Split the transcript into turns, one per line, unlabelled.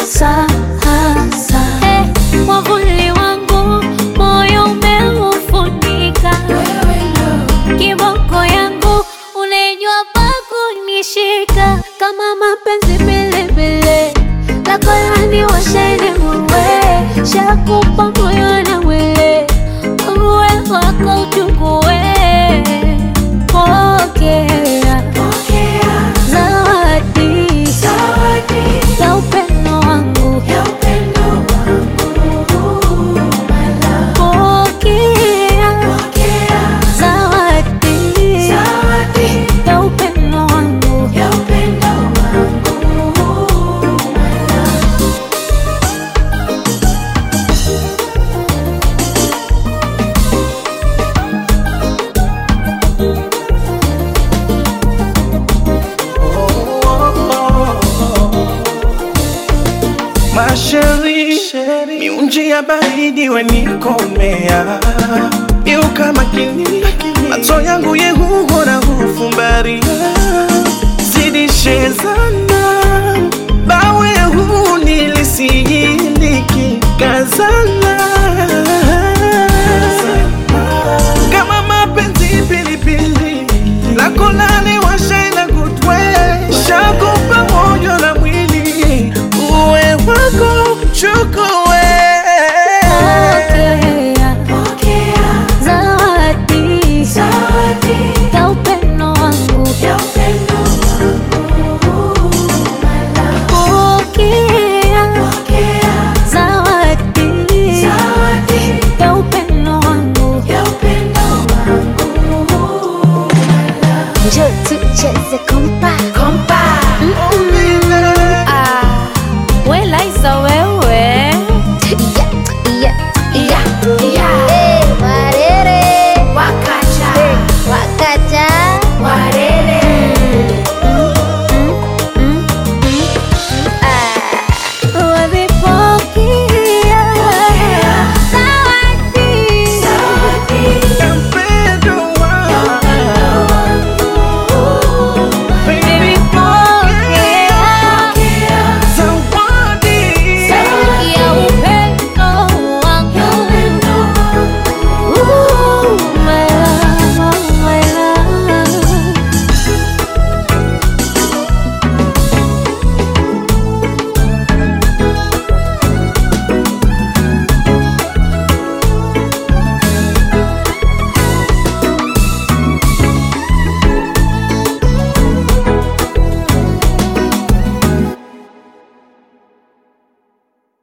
hasa hasa. Eh, mwavuli wangu moyo umeufunika, kiboko yangu unajua pa kunishika, kama mapenzi bilibili lako yani washeni muwe shakupa moyo na mwili uwe wako uchukue pokea zawadi ya upendo wangu pokea zawadi ya upendo wangu
Masheri, miunji ya baridi wenikomea Miuka makini, macho yangu yehuhora hufumbaria Zidishe sana, bawe huu nilisiyiliki kazana Kama mapenzi pilipili, lako lani washaina kutwe Shakupa moyo na mwili, uwe wako chukua